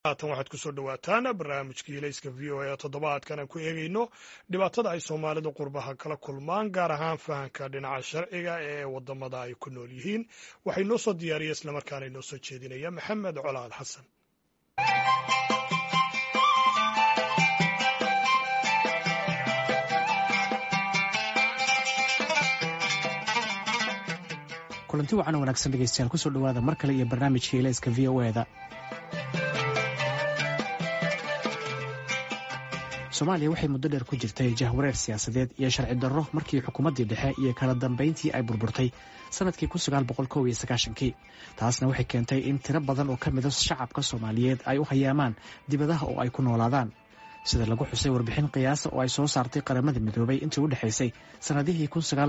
haatan waxaad kusoo dhowaataan barnaamijkii ilayska v o a toddobaadkan aan ku eegayno dhibaatada ay soomaalidu qurbaha kala kulmaan gaar ahaan fahanka dhinaca sharciga ee wadamada ay ku nool yihiin waxay noo soo diyaariya islamarkaana inoo soo jeedinaya maxamed colaal xasan kulanti wacan wanaagsan dhegeystayaal kusoo dhowaada mar kale iyo barnaamijka ilayska v o eda soomaaliya waxay muddo dheer ku jirtay jahwareer siyaasadeed iyo sharci darro markii xukuumaddii dhexe iyo kala dambayntii ay burburtay sanadkii kii taasna waxay keentay in tiro badan oo ka mida shacabka soomaaliyeed ay u hayaamaan dibadaha oo ay ku noolaadaan sida lagu xusay warbixin qiyaasa oo ay soo saartay qaramada midoobay intii u dhexaysay sannadihii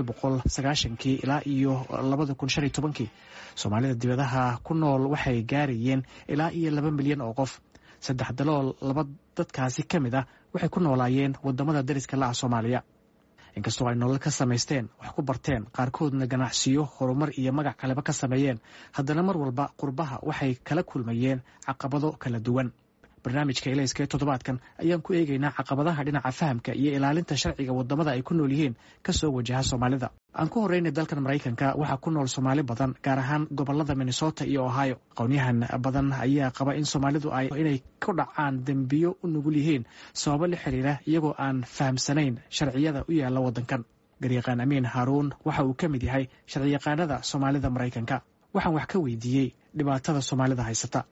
kii ilaa iyo kii soomaalida dibadaha ku nool waxay gaarayeen ilaa iyo laba milyan oo qof saddex dalool laba dadkaasi ka mid ah waxay ku noolaayeen wadamada dariska la ah soomaaliya inkastoo ay nolol ka samaysteen wax ku barteen qaarkoodna ganacsiyo horumar iyo magac kaleba ka sameeyeen haddana mar walba qurbaha waxay kala kulmayeen caqabado kala duwan barnaamijka ilayska ee toddobaadkan ayaan ku eegaynaa caqabadaha dhinaca fahamka iyo ilaalinta sharciga wadamada ay ku nool yihiin kasoo wajaha soomaalida aan ku horeynay dalkan maraykanka waxaa ku nool soomaali badan gaar ahaan gobolada minnesota iyo ohio aqoonyahan badan ayaa qaba in soomaalidu ay inay ku dhacaan dembiyo u nugul yihiin sababo la xiriira iyagoo aan fahamsanayn sharciyada u yaala wadankan garyaqaan amiin haaruun waxa uu ka mid yahay sharciyaqaanada soomaalida maraykanka waxaan wax ka weydiiyey dhibaatada soomaalida haysata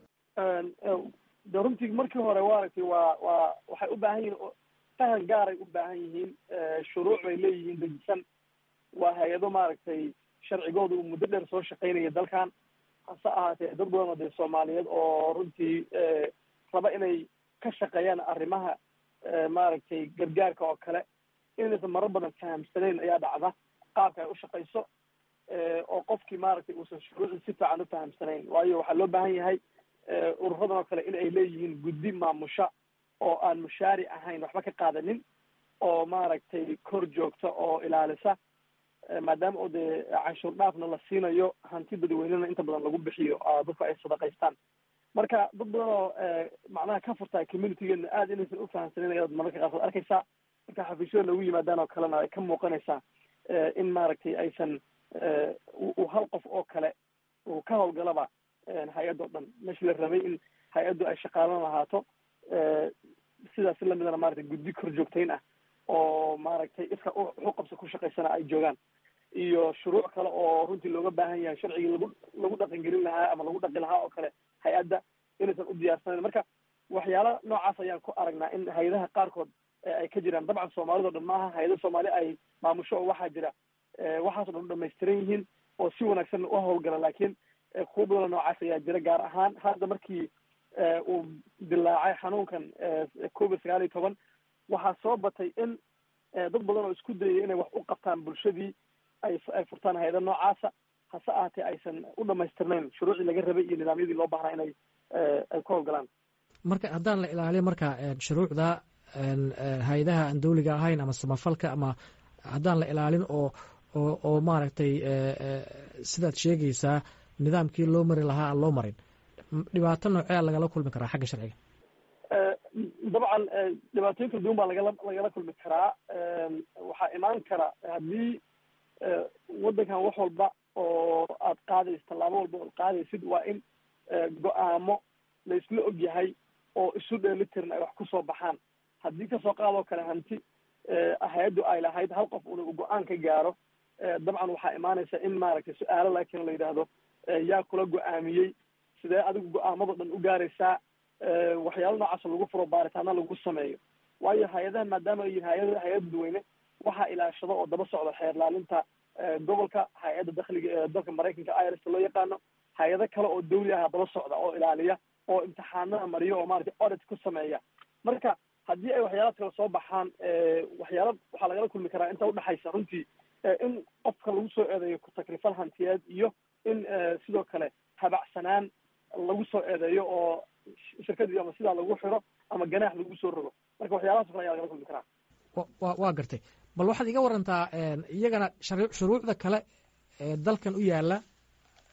de runtii markii hore waaragtay waa waa waxay u baahan yihiin fahan gaaray u baahan yihiin shuruuc bay leeyihiin dejisan waa hay-ado maaragtay sharcigooda uu muddo dheer soo shaqaynaya dalkan hase ahaatee dad badan oo dee soomaaliyeed oo runtii raba inay ka shaqeeyaan arrimaha maaragtay gargaarka oo kale inaysan marar badan fahamsanayn ayaa dhacda qaabka ay u shaqayso oo qofkii maaragtay uusan shuruucii si fiican u fahamsanayn waayo waxaa loo baahan yahay ururadan oo kale in ay leeyihiin guddi maamusha oo aan mushaari ahayn waxba ka qaadanin oo maaragtay kor joogta oo ilaalisa maadaama oo dee canshuur dhaafna la siinayo hanti dadweynena inta badan lagu bixiyo dadku ay sadaqaystaan marka dad badan oo macnaha ka furtaa communitygeena aada inaysan ufahamsanin ayaad mararka qaarkood arkaysaa marka xafiisyada lagu yimaadaan oo kalena ay ka muuqanaysaa in maaragtay aysan uu hal qof oo kale uu ka hawlgalaba hay-addo dhan meshi la rabay in hay-addu ay shaqaalan lahaato sidaas lamidana maratay guddi kor joogtayn ah oo maaragtay iska uqabsa ku shaqaysana ay joogaan iyo shuruuc kale oo runtii looga baahan yahay sharcigii lagu lagu dhaqangelin lahaa ama lagu dhaqi lahaa oo kale hay-adda inaysan u diyaarsanayn marka waxyaala noocaas ayaan ku aragnaa in hay-adaha qaarkood ay ka jiraan dabcan soomaalida dhan maaha hay-ada soomaali ay maamusho oo waxaa jira waxaaso dhan u dhamaystiran yihiin oo si wanaagsan u hawlgala laakiin kuwa badanoo noocaas ayaa jira gaar ahaan hadda markii uu dilaacay xanuunkan covid sagaal iyo toban waxaa soo batay in dad badan oo isku dayaya inay wax u qabtaan bulshadii ay ay furtaan hay-ada noocaasa hase ahaatee aysan u dhamaystirnayn shuruucii laga rabay iyo nidaamyadii loo baahnaa inay ay ku hawlgalaan marka haddaan la ilaaliyo marka shuruucda hay-adaha aan dawliga ahayn ama samafalka ama haddaan la ilaalin oo oo oo maaragtay sidaad sheegaysaa nidaamkii loo mari lahaa aan loo marin dhibaato noocea lagala kulmi karaa xagga sharciga dabcan dhibaatooyin kala duwan baa lagala lagala kulmi karaa waxaa imaan kara haddii waddankan wax walba oo aad qaadayso tallaabo walba oad qaadaysid waa in go-aamo la isla og yahay oo isu dheelitiran ay wax kusoo baxaan haddii kasoo qaadoo kale hanti hay-addu ay lahayd hal qof una u go-aan ka gaaro dabcan waxaa imaanaysa in maaragtay su-aalo laakiin la yidhaahdo yaa kula go-aamiyey sidee adigu go-aamado dhan u gaaraysaa waxyaalo noocaas lagu furo baaritaana lagu sameeyo waayo hay-adaha maadaama ay yihin hay-ada hay-ad dadweyne waxaa ilaashado oo daba socda xeer laalinta gobolka hay-adda dakhliga ee dalka maraykanka irsta loo yaqaano hay-ado kale oo dawli ah daba socda oo ilaaliya oo imtixaanada mariyo oo maratay audit ku sameeya marka haddii ay waxyaalaad kale soo baxaan waxyaala waxaa lagala kulmi karaa inta udhexaysa runtii in qofka lagu soo eedeeyo ku-takrifal hantiyeed iyo in sidoo kale habacsanaan lagu soo eedeeyo oo shirkadii ama sidaa lagu xiro ama ganaax lagu soo rogo marka waxyaalahaas o kale ayaa lagala kulmi karaa wa waa gartay bal waxaad iga warantaa iyagana shuruucda kale ee dalkan u yaala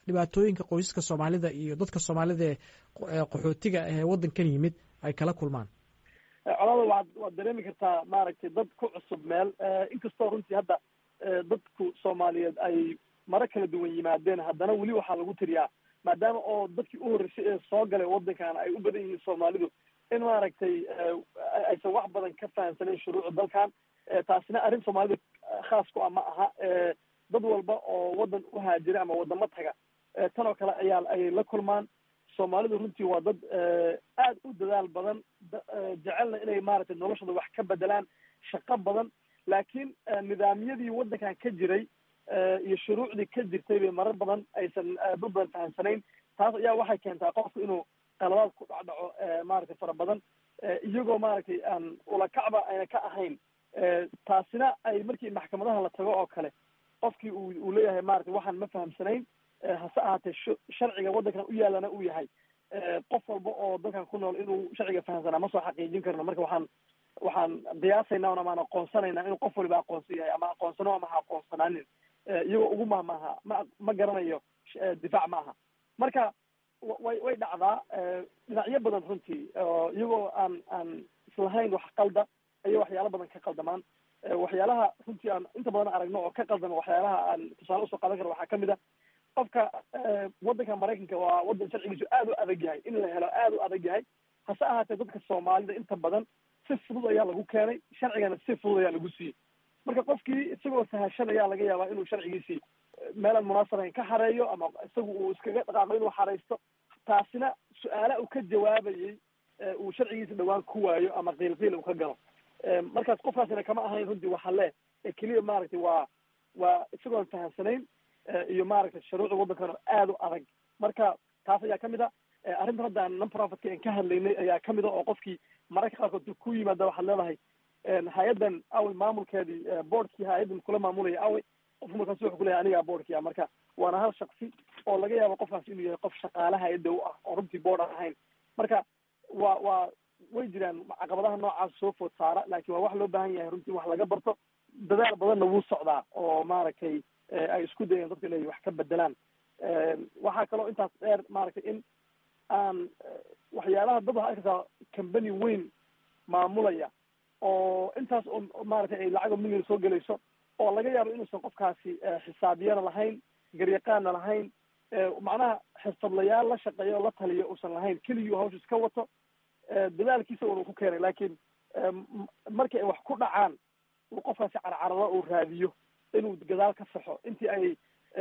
dhibaatooyinka qoysaska soomaalida iyo dadka soomaalida ee qaxootiga ee waddankan yimid ay kala kulmaan colada waad waad dareemi kartaa maaragtay dad ku cusub meel inkastoo runtii hadda dadku soomaaliyeed ay maro kala duwan yimaadeen haddana weli waxaa lagu tiriyaa maadaama oo dadkii u horreysay ee soo galay waddankan ay u badan yihiin soomaalidu in maaragtay aysan wax badan ka fahamsanayn shuruucda dalkan taasina arrin soomaalida khaas ku ah ma aha dad walba oo waddan u haajira ama waddamo taga tan oo kale ayaa ay la kulmaan soomaalidu runtii waa dad aad u dadaal badan jecelna inay maaragtay noloshooda wax ka bedelaan shaqo badan laakiin nidaamyadii waddankan ka jiray iyo shuruucdii ka jirtay bay marar badan aysan dad badan fahamsanayn taas ayaa waxay keentaa qofku inuu qaladaad ku dhacdhaco maaragtay fara badan iyagoo maaragtay aan ulakacba ayna ka ahayn taasina ay markii maxkamadaha la tago oo kale qofkii uu uu leeyahay maratay waxaan ma fahamsanayn hase ahaatee sharciga waddankan u yaalana uu yahay qof walba oo dalkan ku nool inuu sharciga fahamsanaa ma soo xaqiijin karno marka waxaan waxaan qiyaasaynaa on amaan aqoonsanaynaa inuu qof waliba aqoonsan yahay ama aqoonsano ama ha aqoonsanaanin iyagoo ugu mahmaaha ma ma garanayo difaac ma aha marka way way dhacdaa dhinacyo badan runtii iyagoo aan aan islahayn wax qalda ayay waxyaalo badan ka qaldamaan waxyaalaha runtii aan inta badan aragno oo ka qaldama waxyaalaha aan tusaale usoo qaadan karo waxaa kamid a qofka waddanka maraykanka waa waddan sharcigiisu aad u adag yahay in la helo aad u adag yahay hase ahaatee dadka soomaalida inta badan si fudud ayaa lagu keenay sharcigana si fudud ayaa lagu siiyey marka qofkii isagoo sahashan ayaa laga yaabaa inuu sharcigiisii meelaan munaasabayn ka xareeyo ama isagu uu iskaga dhaqaaqo inuu xaraysto taasina su-aala uu ka jawaabayey uu sharcigiisa dhawaan ku waayo ama qiil qiil uu ka galo markaas qofkaasina kama ahayn runtii waxa le keliya maaragtay waa waa isagoon fahamsanayn iyo maaragtay shuruucda waddankana aad u adag marka taas ayaa kamid a arrintan hadda aan non profitka aan ka hadlaynay ayaa kamid a oo qofkii mararka qaarkood ku yimaada waxaad leedahay hay-addan awey maamulkeedii boardkii hay-addan kula maamulaya awey qofku markaas wuxuu kuleyahay anigaa boardkia marka waana hal shaksi oo laga yaabo qofkaas inuu yahay qof shaqaale hay-adda u ah oo runtii board aan ahayn marka waa waa way jiraan caqabadaha noocaas soo food saara laakiin waa wax loo baahan yahay runtii wax laga barto dadaal badanna wuu socdaa oo maaragtay ay isku dayeen dadka inay wax ka bedelaan waxaa kaloo intaas dheer maaragtay in aan waxyaalaha dad waxaa arkaysaa company weyn maamulaya oo intaas oo maaragtay ay lacago million soo gelayso oo laga yaabo inuusan qofkaasi xisaabyana lahayn garyaqaana lahayn macnaha xirfadlayaal la shaqeeya oo la taliyo uusan lahayn keligii hawsha iska wato dadaalkiisa un uu ku keenay laakiin markii ay wax ku dhacaan uu qofkaasi carcarado uu raadiyo inuu gadaal ka saxo intii ay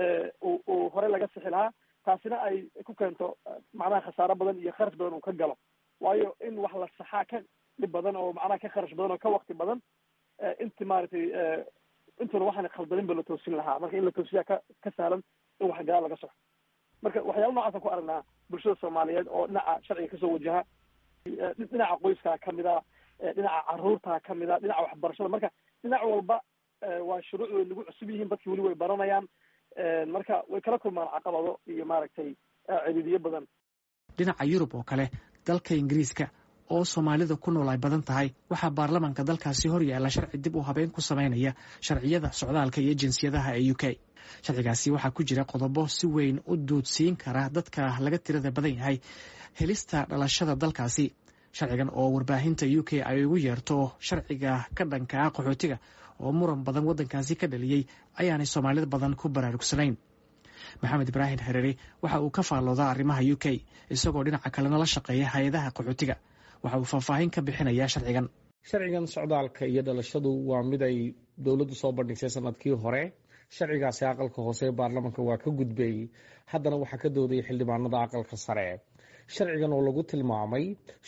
uu hore laga sixi lahaa taasina ay ku keento macnaha khasaaro badan iyo kharash badan uu ka galo waayo in wax la saxaa ka dhib badan oo macnaha ka kharash badan oo ka wakti badan inti maaragtay intuna waxaan khaldanin ba la toosin lahaa marka in la toosiyaa ka ka sahlan in wax gadaal laga saxo marka waxyaala nocaasaan ku aragnaa bulshada soomaaliyeed oo dhinaca sharciga kasoo wajaha dhinaca qoyskaa kamid a dhinaca caruurtaa kamid a dhinaca waxbarashada marka dhinac walba waa shuruuc way nagu cusub yihiin dadki weli way baranayaan marka way kala kulmaan caqabado iyo maaragtay ciriiriyo badan dhinaca yurub oo kale dalka ingiriiska oo soomaalida ku nool ay badan tahay waxaa baarlamaanka dalkaasi hor yaalla sharci dib u habeyn ku samaynaya sharciyada socdaalka iyo jinsiyadaha ee u k sharcigaasi waxaa ku jira qodobo si weyn u duudsiin kara dadka laga tirada badan yahay helista dhalashada dalkaasi sharcigan oo warbaahinta u k ay ugu yeerto sharciga ka dhanka ah qaxootiga oo muran badan waddankaasi ka dhaliyey ayaanay soomaalida badan ku baraarugsanayn maxamed ibraahim xereri waxa uu ka faalloodaa arrimaha u k isagoo dhinaca kalena la shaqeeya hay-adaha qaxootiga waxa uu faahfaahin ka bixinayaa sharcigan sharcigan socdaalka iyo dhalashadu waa mid ay dowladdu soo bandhigsay sanadkii hore sharcigaasi aqalka hoose ee baarlamanka waa ka gudbay haddana waxaa ka doodaya xildhibaanada aqalka sare sharcigan oo lagu tilmaamay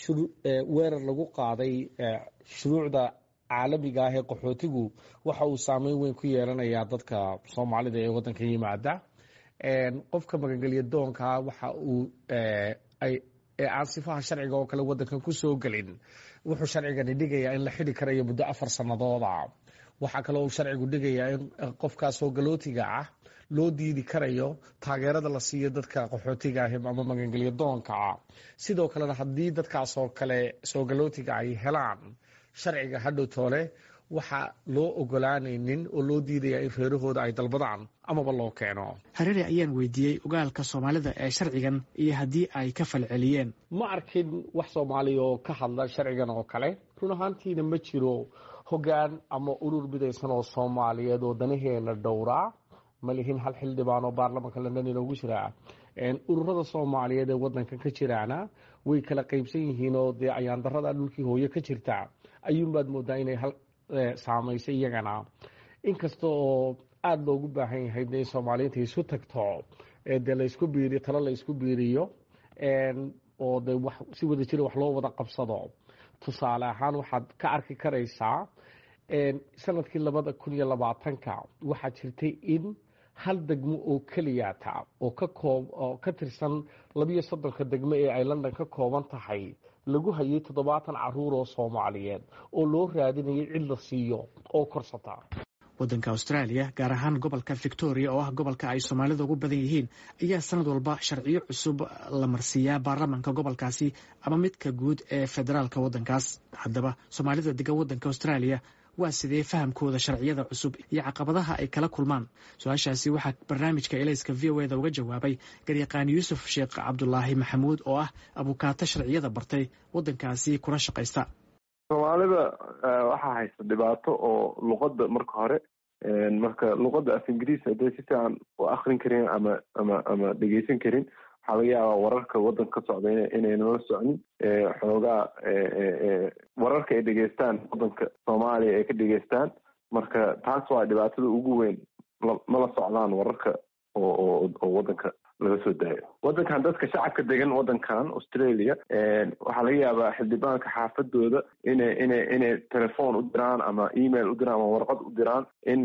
weerar lagu qaaday shuruucda caalamiga ah ee qaxootigu waxa uu saameyn weyn ku yeelanayaa dadka soomaalida ee waddanka yimaada qofka magangelya doonka waxa uu aan sifaha sharciga oo kale waddankan ku soo gelin wuxuu sharcigani dhigayaa in la xidi karayo muddo afar sanadooda waxaa kaloo uu sharcigu dhigayaa in qofkaa soo galootiga ah loo diidi karayo taageerada la siiyo dadka qaxootiga ah ama magangelya doonka ah sidoo kalena haddii dadkaas oo kale soo galootiga ay helaan sharciga hadhow toole waxa loo ogolaanaynin oo loo diidaya in reerahooda ay dalbadaan amaba loo keeno hareere ayaan weydiiyey ogaalka soomaalida ee sharcigan iyo haddii ay ka falceliyeen ma arkin wax soomaaliya oo ka hadla sharcigan oo kale run ahaantiina ma jiro hoggaan ama urur midaysan oo soomaaliyeed oo danaheena dhowraa ma lihin hal xildhibaan oo baarlamanka london inoogu jiraa ururada soomaaliyeed ee wadanka ka jiraana way kala qeybsan yihiin oo dee ayaandarada dhulkii hooye ka jirta ayuunbaad moodaa inay hal saamaysay iyagana inkasta oo aada loogu baahan yahay in soomaaliyiinta isu tagto dee laysku biiriyo talo la isku biiriyo oo de wax si wada jira wax loo wada qabsado tusaale ahaan waxaad ka arki karaysaa sanadkii labada kun iyo labaatanka waxaa jirtay in hal degmo oo keliyata oo ka koob oo ka tirsan labiyo soddonka degmo ee ay london ka kooban tahay lagu hayay toddobaatan caruur oo soomaaliyeed oo loo raadinayay cid la siiyo oo korsata waddanka australia gaar ahaan gobolka victoria oo ah gobolka ay soomaalida ugu badan yihiin ayaa sanad walba sharciyo cusub la marsiiyaa baarlamanka gobolkaasi ama midka guud ee federaalka waddankaas haddaba soomaalida degan waddanka australia waa sidee fahamkooda sharciyada cusub iyo caqabadaha ay kala kulmaan su-aashaasi waxaa barnaamijka elayska v o eda uga jawaabay garyaqaan yuusuf sheekh cabdulaahi maxamuud oo ah abukaato sharciyada bartay waddankaasi kuna shaqaysta soomaalida waxaa haysta dhibaato oo luqadda marka hore marka luqadda af ingiriis hadday si fiican u akrin karin ama ama ama dhegeysan karin waxaa laga yaabaa wararka waddanka ka socda inaynala socnin xoogaa wararka ay dhegeystaan waddanka soomaaliya ay ka dhegeystaan marka taas waa dhibaatada ugu weyn mala socdaan wararka oo oo waddanka laga soo daayo waddankan dadka shacabka degan waddankan australia waxaa laga yaabaa xildhibaanka xaafadooda inay inay inay telefoon u diraan ama email u diraan ama warqad u diraan in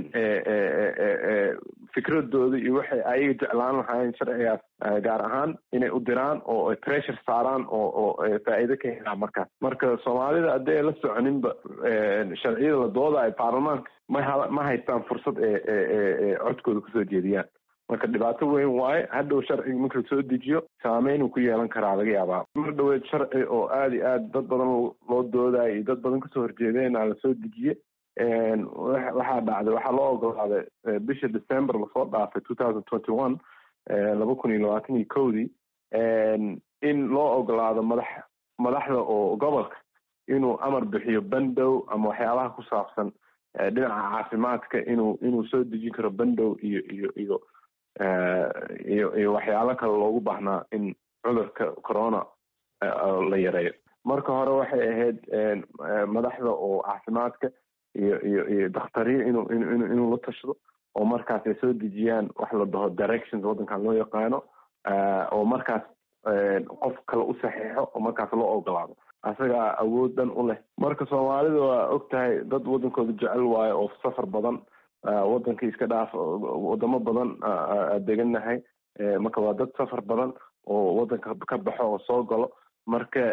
fikradooda iyo waxay ayaga jeclaan lahaayeen sharcigaas gaar ahaan inay u diraan oo ay pressure saaraan oo oo faa'iido ka helaan markaas marka soomaalida haddii ay la soconinba sharciyada la doodayo baarlamaanka ma ma haystaan fursad ee codkooda kusoo jeediyaan marka dhibaato weyn waaye hadhow sharciga marka lasoo dejiyo saameynuu ku yeelan karaa laga yaabaa mar dhaweed sharci oo aada iyo aad dad badan loo doodayo iyo dad badan kasoo horjeedeena lasoo dejiye waxaa dhacday waxaa loo ogolaaday bisha december lasoo dhaafay two thousand twenty one laba kun iyo labaatan iyo kowdii in loo ogolaado madax madaxda oo gobolka inuu amar bixiyo bandow ama waxyaabaha ku saabsan dhinaca caafimaadka inuu inuu soo dejin karo bandow iyo iyo iyo iyo iyo waxyaalo kale loogu baahnaa in cudurka corona la yareeyo marka hore waxay ahayd madaxda oo caafimaadka iyo iyo iyo dakhtariin inuu inu inuu la tashado oo markaas ay soo dejiyaan wax la dhaho directions waddankan loo yaqaano oo markaas qof kale u saxiixo oo markaas loo ogolaado asagaa awood dhan u leh marka soomaalida waa og tahay dad waddankooda jecel waayo oo safar badan waddankii iska dhaaf wadamo badan degannahay marka waa dad safar badan oo waddanka ka baxo oo soo galo marka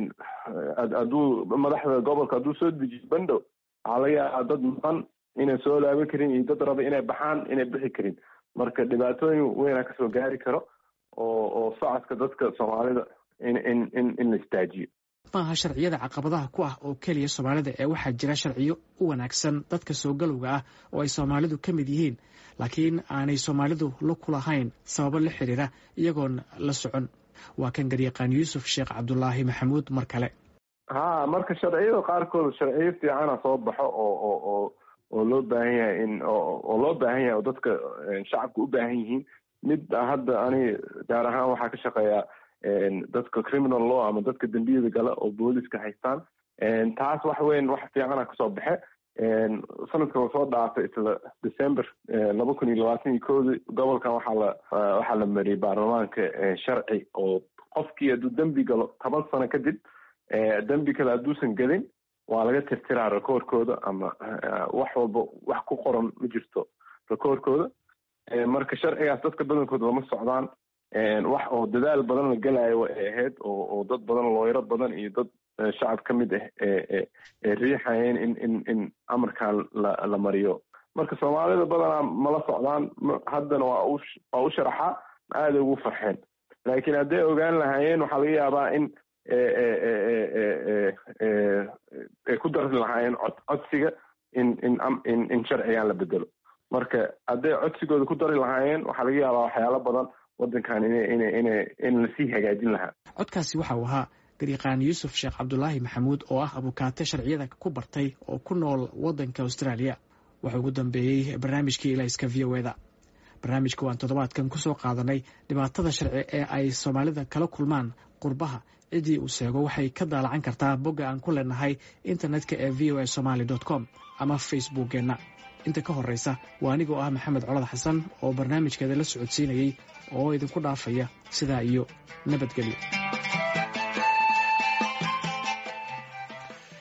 hadduu madaxda gobolka hadduu soo dejiyo bandow waxaa laga yaabaa dad maqan inay soo laaban karin iyo dad raba inay baxaan inay bixi karin marka dhibaatooyin weynaa kasoo gaari karo oo oo socodka dadka soomaalida in in in in la istaajiyo maaha sharciyada caqabadaha ku ah oo keliya soomaalida ee waxaa jira sharciyo u wanaagsan dadka soo galowga ah oo ay soomaalidu ka mid yihiin laakiin aanay soomaalidu la ku lahayn sababo la xiriira iyagoon la socon waa kan garyaqaan yuusuf sheekh cabdulaahi maxamuud mar kale ha marka sharciyada qaarkood sharciyo fiicana soo baxo oo oo oo oo loo baahan yahay in oo loo baahan yahay oo dadka shacabka u baahan yihiin mid hadda ani gaar ahaan waxaa ka shaqeeyaa dadka criminal law ama dadka dembiyada gala oo booliska haystaan taas wax weyn wax fiicana kasoo baxe sanadka lasoo dhaafay isla december laba kun iyo labaatan iyo koodi gobolkan waxaa la waxaa la mariyay baarlamaanka sharci oo qofkii hadduu dembi galo toban sano kadib dembi kale hadduusan gelin waa laga tirtiraa rekoorkooda ama wax walba wax ku qoran ma jirto rekoorkooda marka sharcigaas dadka badankooda lama socdaan wax oo dadaal badan la gelayo ay ahayd oo oo dad badan looyaro badan iyo dad shacab ka mid ah ee riixayeen in in in amarkan la la mariyo marka soomaalida badanaa mala socdaan haddana waa u waa u sharaxaa aaday ugu farxeen laakiin hadday ogaan lahaayeen waxaa laga yaabaa in ay ku dari lahaayeen cod codsiga in in in in sharcigan la bedelo marka hadday codsigooda ku dari lahaayeen waxaa laga yaabaa waxyaalo badan wadankan ina ina ina in lasii hagaajin lahaa codkaasi waxa uu ahaa garyaqaan yuusuf sheekh cabdulaahi maxamuud oo ah abukaate sharciyada ku bartay oo ku nool wadanka australia wuxuu ugu dambeeyey barnaamijkii ilayska v o eda barnaamijka waan toddobaadkan kusoo qaadanay dhibaatada sharci ee ay soomaalida kala kulmaan qurbaha ciddii uu sheego waxay ka daalacan kartaa bogga aan ku leenahay internetka ee v o a somaly com ama facebookkeenna inta ka horreysa waa anigoo ah maxamed colad xasan oo barnaamijkeeda la socodsiinayey oo idinku dhaafaya sidaa iyo nabadgelyo